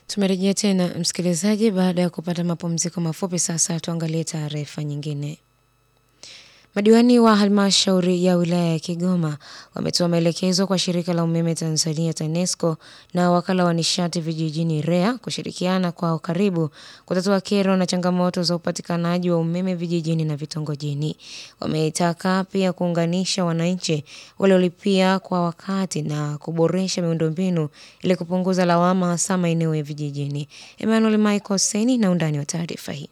Tumerejea tena msikilizaji, baada ya kupata mapumziko mafupi. Sasa tuangalie taarifa nyingine. Madiwani wa halmashauri ya wilaya ya Kigoma wametoa maelekezo kwa shirika la umeme Tanzania TANESCO na wakala wa nishati vijijini REA kushirikiana kwa karibu kutatua kero na changamoto za upatikanaji wa umeme vijijini na vitongojini. Wameitaka pia kuunganisha wananchi waliolipia kwa wakati na kuboresha miundombinu ili kupunguza lawama hasa maeneo ya vijijini. Emmanuel Michael Seni na undani wa taarifa hii.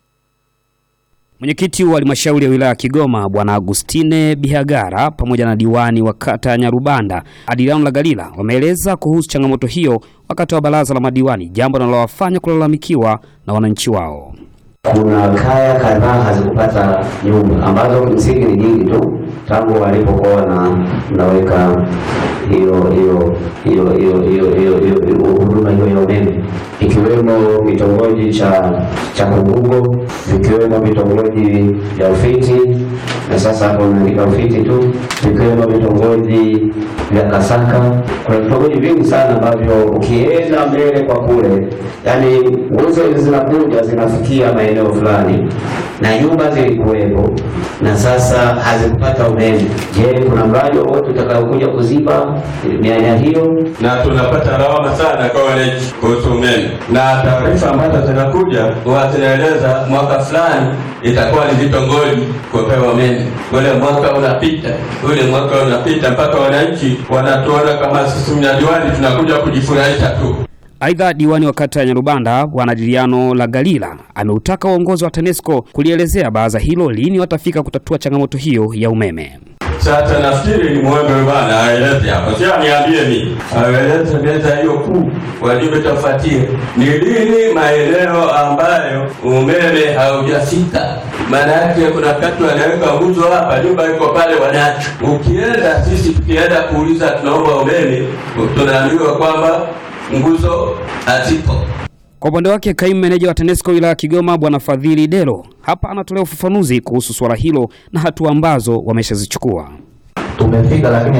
Mwenyekiti wa halmashauri ya wilaya ya Kigoma Bwana Agustine Bihagara pamoja na diwani wa kata ya Nyarubanda Adiliano Lagalila wameeleza kuhusu changamoto hiyo wakati wa baraza la madiwani, jambo linalowafanya kulalamikiwa na wananchi wao. Kuna kaya kadhaa hazikupata nyumba ambazo msingi ni nyingi tu tangu walipokuwa na naweka hiyo hiyo hiyo hiyo hiyo hiyo hiyo huduma hiyo ya umeme, ikiwemo vitongoji cha cha Kugugo, vikiwemo vitongoji vya Ufiti na sasa hapo unaandika Ufiti tu, vikiwemo vitongoji vya Kasaka. Kuna vitongoji vingi sana ambavyo ukienda mbele kwa kule, yani nguzo hizi zinakuja zinafikia maeneo fulani na nyumba zilikuwepo na sasa hazikupata umeme. Je, kuna mradi wowote utakaokuja kuziba mianya hiyo? na tunapata lawama sana kwa wananchi kuhusu umeme, na taarifa ambazo zinakuja huwa zinaeleza mwaka fulani itakuwa ni vitongoji kupewa umeme, ule mwaka unapita, ule mwaka unapita, mpaka wananchi wanatuona kama sisi mnadiwani tunakuja kujifurahisha tu. Aidha, diwani wa kata ya Nyarubanda Bwana Adiliano Lagalila ameutaka uongozi wa TANESCO kulielezea baraza hilo lini watafika kutatua changamoto hiyo ya umeme. Sasa nafikiri ni mwombe bwana aeleze hapo, si aniambie mimi, aeleze meza hiyo kuu wajumbe tafuatie ni lini maeneo ambayo umeme haujafika. Maana yake kuna wakati wanaweka nguzo hapa, nyumba iko pale wanacho. Ukienda sisi tukienda kuuliza tunaomba umeme, tunaambiwa kwamba nguzo hazipo. Kwa upande wake kaimu meneja wa TANESCO wilaya ya Kigoma Bwana Fadhili Delo hapa anatolea ufafanuzi kuhusu suala hilo na hatua ambazo wameshazichukua. tumefika lakini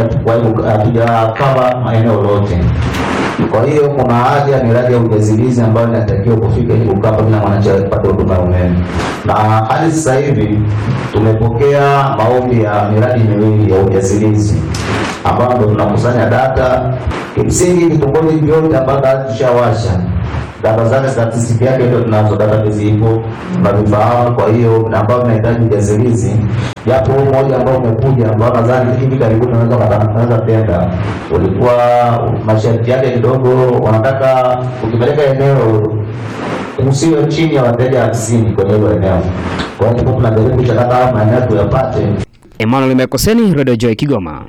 hatujakava maeneo yote. Kwa hiyo kuna haja ya miradi ya ujazilizi ambayo inatakiwa kufika ili kukava kila mwananchi apate huduma ya umeme, na hadi sasa hivi tumepokea maombi ya miradi miwili ya ujazilizi ambayo ndo tunakusanya data. Kimsingi vitongoji vyote ambavyo tushawasha data zake statistiki yake ndio tunazo, database ipo tunavifahamu. Kwa hiyo na ambao tunahitaji ujazilizi, japo huu mmoja ambao umekuja ambao nadhani hivi karibuni unaweza unaweza tenda, ulikuwa masharti yake kidogo, wanataka ukipeleka eneo usiwe chini ya wateja hamsini kwenye hilo eneo. Kwa hiyo tulikuwa tunajaribu kuchakata haya maeneo tuyapate Emmanuel Mekoseni, Radio Joy Kigoma.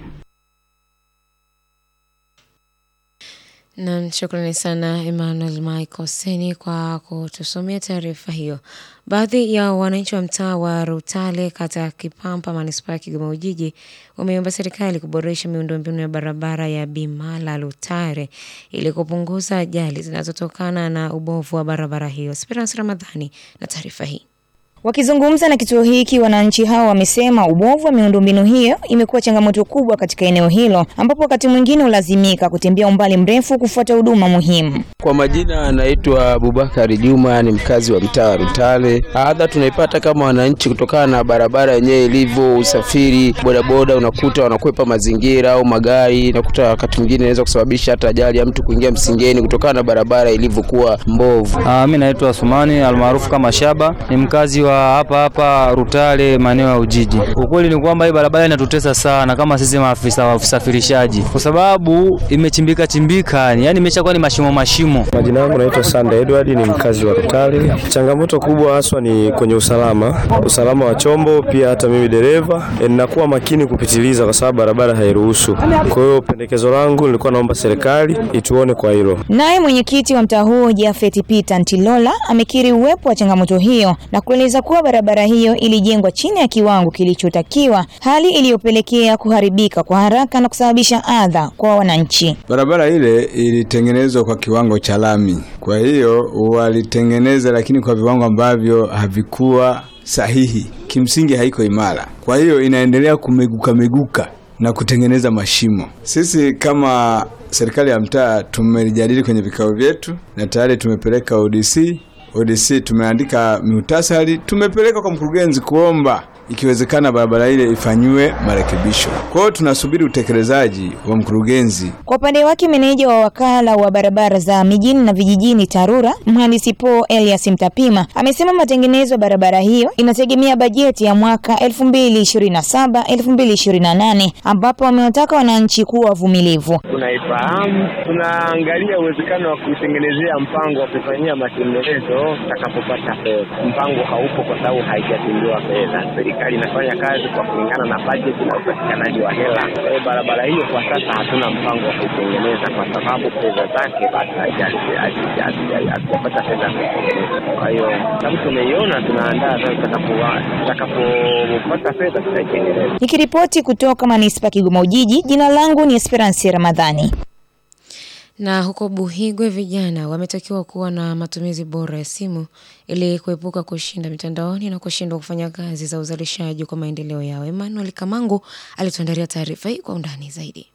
Nam, shukrani sana Emmanuel Michael Seni kwa kutusomea taarifa hiyo. Baadhi ya wananchi wa mtaa wa Rutale, kata ya Kipampa, manispaa ya Kigoma Ujiji, wameomba serikali kuboresha miundombinu ya barabara ya Bimala Lutare ili kupunguza ajali zinazotokana na ubovu wa barabara hiyo. Esperance Ramadhani na taarifa hii. Wakizungumza na kituo hiki, wananchi hao wamesema ubovu wa miundombinu hiyo imekuwa changamoto kubwa katika eneo hilo, ambapo wakati mwingine hulazimika kutembea umbali mrefu kufuata huduma muhimu. Kwa majina anaitwa Abubakari Juma, ni mkazi wa mtaa wa Rutale. Adha tunaipata kama wananchi kutokana na barabara yenyewe ilivyo, usafiri bodaboda, unakuta wanakwepa mazingira au magari, nakuta wakati mwingine inaweza kusababisha hata ajali ya mtu kuingia msingeni kutokana na barabara ilivyokuwa mbovu. Ah, mimi naitwa Sumani almaarufu kama Shaba, ni mkazi wa hapa hapa Rutale, maeneo ya Ujiji. Ukweli ni kwamba hii barabara inatutesa sana kama sisi maafisa wa usafirishaji, kwa sababu imechimbika chimbika, yani imeshakuwa ni mashimo mashimo. Majina yangu naitwa Sande Edward, ni mkazi wa Rutale. Changamoto kubwa haswa ni kwenye usalama, usalama wa chombo, pia hata mimi dereva e, ninakuwa makini kupitiliza kwa sababu barabara hairuhusu. Kwa hiyo pendekezo langu nilikuwa naomba serikali ituone kwa hilo. Naye mwenyekiti wa mtaa huo Jafet Peter Ntilola amekiri uwepo wa changamoto hiyo na kueleza kuwa barabara hiyo ilijengwa chini ya kiwango kilichotakiwa, hali iliyopelekea kuharibika kwa haraka na kusababisha adha kwa wananchi. Barabara ile ilitengenezwa kwa kiwango cha lami, kwa hiyo walitengeneza, lakini kwa viwango ambavyo havikuwa sahihi. Kimsingi haiko imara, kwa hiyo inaendelea kumeguka meguka na kutengeneza mashimo. Sisi kama serikali ya mtaa tumelijadili kwenye vikao vyetu na tayari tumepeleka ODC. ODC tumeandika muhtasari, tumepeleka kwa mkurugenzi kuomba ikiwezekana barabara ile ifanyiwe marekebisho. Kwa hiyo tunasubiri utekelezaji wa mkurugenzi. Kwa upande wake meneja wa wakala wa barabara za mijini na vijijini TARURA mhandisi Paul Elias Mtapima amesema matengenezo ya barabara hiyo inategemea bajeti ya mwaka 2027 2028 ambapo wamewataka wananchi kuwa wavumilivu. Tunaifahamu, tunaangalia uwezekano wa kuitengenezea mpango wa kufanyia matengenezo tutakapopata fedha. Mpango haupo kwa sababu haijatengewa fedha. Serikali inafanya kazi kwa kulingana na bajeti na upatikanaji wa hela. Kwa hiyo barabara hiyo kwa sasa hatuna mpango wa kuitengeneza kwa sababu fedha zake bado hatujapata fedha za kuitengeneza. Kwa hiyo sababu tumeiona, tunaandaa sasa, tutakapo- tutakapopata fedha tutaitengeneza. Nikiripoti kutoka manispaa Kigoma Ujiji, jina langu ni Esperance Ramadhani. Na huko Buhigwe vijana wametakiwa kuwa na matumizi bora ya simu ili kuepuka kushinda mitandaoni na kushindwa kufanya kazi za uzalishaji kwa maendeleo yao. Emmanuel Kamangu alituandalia taarifa hii kwa undani zaidi.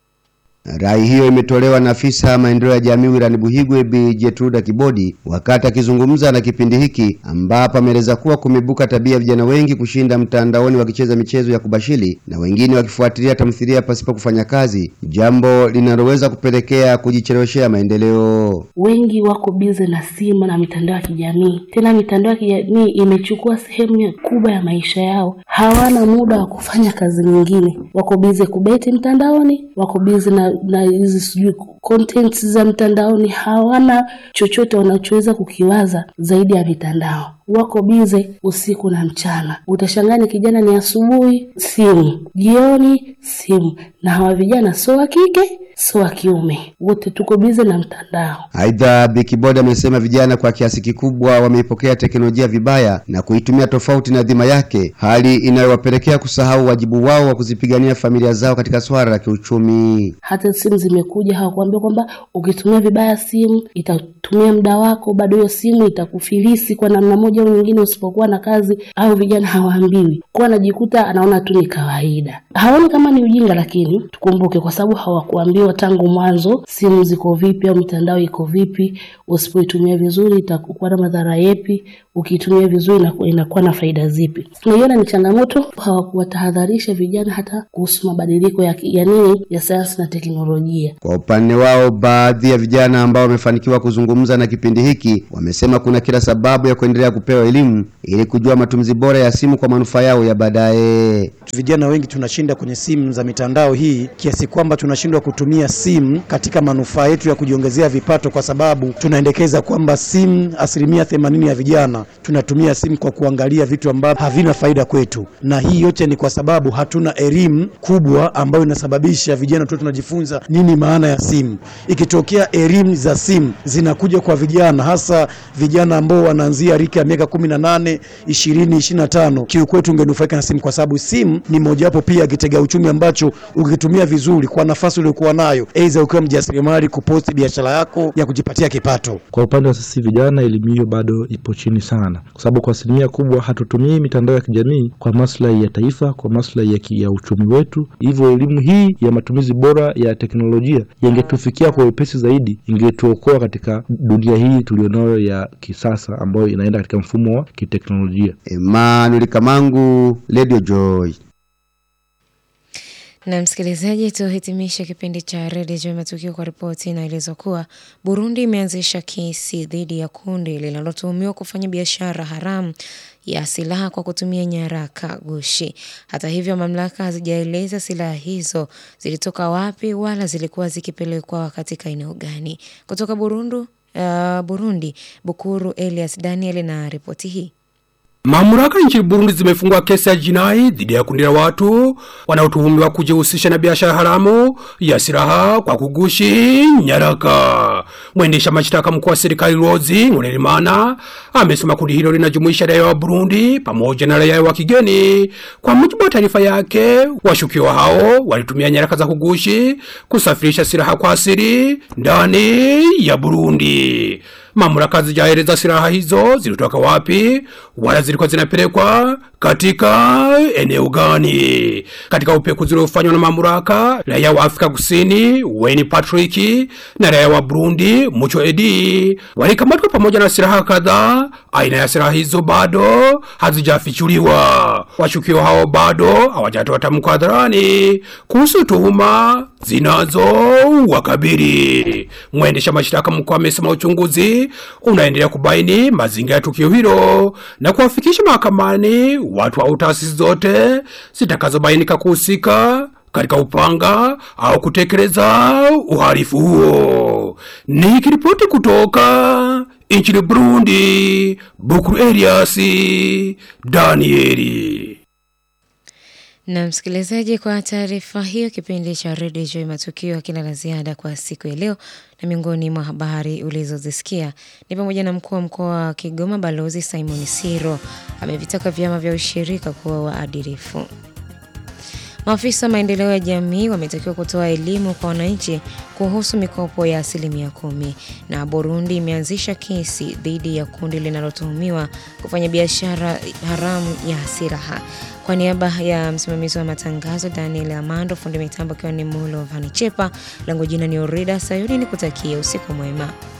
Rai hiyo imetolewa na afisa maendeleo ya jamii wilayani Buhigwe Bi Jetruda Kibodi wakati akizungumza na kipindi hiki, ambapo ameeleza kuwa kumebuka tabia ya vijana wengi kushinda mtandaoni wakicheza michezo ya kubashiri na wengine wakifuatilia tamthilia pasipo kufanya kazi, jambo linaloweza kupelekea kujicheleweshea maendeleo. Wengi wako bize na simu na mitandao ya kijamii. Tena mitandao ya kijamii imechukua sehemu ya- kubwa ya maisha yao, hawana muda wa kufanya kazi nyingine. Wako bize kubeti mtandaoni, wako bize na na hizi sijui contents za mtandaoni, hawana chochote wanachoweza kukiwaza zaidi ya mitandao. Wako bize usiku na mchana. Utashangaa ni kijana ni asubuhi simu, jioni simu, na hawa vijana sio wa kike sio wa kiume, wote tuko bize na mtandao. Aidha, Bi Kibodi amesema vijana kwa kiasi kikubwa wameipokea teknolojia vibaya na kuitumia tofauti na dhima yake, hali inayowapelekea kusahau wajibu wao wa kuzipigania familia zao katika swala la kiuchumi. Hata simu zimekuja, hawakuambia kwamba ukitumia vibaya simu itatumia muda wako, bado hiyo simu itakufilisi kwa namna moja au nyingine usipokuwa na kazi. Au vijana hawaambiwi, kwa anajikuta anaona tu ni kawaida, haoni kama ni ujinga, lakini tukumbuke, kwa sababu hawakuambiwa tangu mwanzo simu ziko vipi au mitandao iko vipi, usipoitumia vizuri itakuwa na madhara yepi, ukiitumia vizuri inaku- inakuwa na faida zipi. Naiona ni changamoto, hawakuwatahadharisha vijana hata kuhusu mabadiliko ya, ya nini ya sayansi na teknolojia. Kwa upande wao, baadhi ya vijana ambao wamefanikiwa kuzungumza na kipindi hiki wamesema kuna kila sababu ya kuendelea kupewa elimu ili kujua matumizi bora ya simu kwa manufaa yao ya baadaye. Vijana wengi tunashinda kwenye simu za mitandao hii kiasi kwamba tunashindwa kutumia simu katika manufaa yetu ya kujiongezea vipato, kwa sababu tunaendekeza kwamba simu, asilimia themanini ya vijana tunatumia simu kwa kuangalia vitu ambavyo havina faida kwetu, na hii yote ni kwa sababu hatuna elimu kubwa ambayo inasababisha vijana tu tunajifunza nini maana ya simu. Ikitokea elimu za simu zinakuja kwa vijana, hasa vijana ambao wanaanzia rika ya miaka kumi na nane ishirini ishirini na tano kiukweli tungenufaika na simu, kwa sababu simu ni mojawapo pia ya kitega uchumi ambacho ukitumia vizuri kwa nafasi uliokuwa nayo, aidha ukiwa mjasiriamali, kuposti biashara yako ya kujipatia kipato. Kwa upande wa sisi vijana, elimu hiyo bado ipo chini sana, kwa sababu kwa asilimia kubwa hatutumii mitandao ya kijamii kwa maslahi ya taifa, kwa maslahi ya, ki- ya uchumi wetu. Hivyo elimu hii ya matumizi bora ya teknolojia yangetufikia kwa wepesi zaidi, ingetuokoa katika dunia hii tulionayo ya kisasa ambayo inaenda katika mfumo wa kiteknolojia. Emmanuel Kamangu, Radio Joy. Na msikilizaji, tuhitimishe kipindi cha redio juu ya matukio kwa ripoti inaelezwa kuwa Burundi imeanzisha kesi dhidi ya kundi linalotuhumiwa kufanya biashara haramu ya silaha kwa kutumia nyaraka gushi. Hata hivyo, mamlaka hazijaeleza silaha hizo zilitoka wapi wala zilikuwa zikipelekwa katika eneo gani. Kutoka Burundi, uh, Burundi, Bukuru Elias Daniel na ripoti hii. Mamlaka nchini Burundi zimefungua kesi ya jinai dhidi ya kundi la watu wanaotuhumiwa kujihusisha na biashara haramu ya silaha kwa kugushi nyaraka. Mwendesha mashtaka mkuu wa serikali Rozi Nkurerimana amesema kundi hilo linajumuisha raia wa Burundi pamoja na raia wa kigeni. Kwa mujibu wa taarifa yake, washukiwa hao walitumia nyaraka za kugushi kusafirisha silaha kwa asili ndani ya Burundi. mamlaka zijaeleza silaha hizo zilitoka wapi wala zilikuwa zinapelekwa katika eneo gani. Katika upekuzi uliofanywa na mamlaka, raia wa Afrika Kusini Wayne Patrick na raia wa Burundi Mucho Edi walikamatwa pamoja na silaha kadhaa. Aina ya silaha hizo bado hazijafichuliwa. Washukiwa hao bado hawajatoa tamko hadharani kuhusu tuhuma zinazo wakabili. Mwendesha mashtaka mkuu amesema uchunguzi unaendelea kubaini mazingira ya tukio hilo na kuwafikisha mahakamani watu au taasisi zote zitakazobainika kuhusika katika upanga au kutekeleza uhalifu huo. Nikiripoti kutoka nchini Burundi, Bukuru Elias Danieli. Na msikilizaji, kwa taarifa hiyo, kipindi cha redio Joy Matukio hakina la ziada kwa siku ya leo, na miongoni mwa habari ulizozisikia ni pamoja na mkuu wa mkoa wa Kigoma Balozi Simon Siro amevitaka vyama vya ushirika kuwa waadilifu. Maafisa maendeleo ya jamii wametakiwa kutoa elimu kwa wananchi kuhusu mikopo ya asilimia kumi. Na Burundi imeanzisha kesi dhidi ya kundi linalotuhumiwa kufanya biashara haramu ya silaha. Kwa niaba ya msimamizi wa matangazo Daniel Amando, fundi mitambo akiwa ni Mulo Vanichepa, langu jina ni Orida Sayuni, ni kutakia usiku mwema.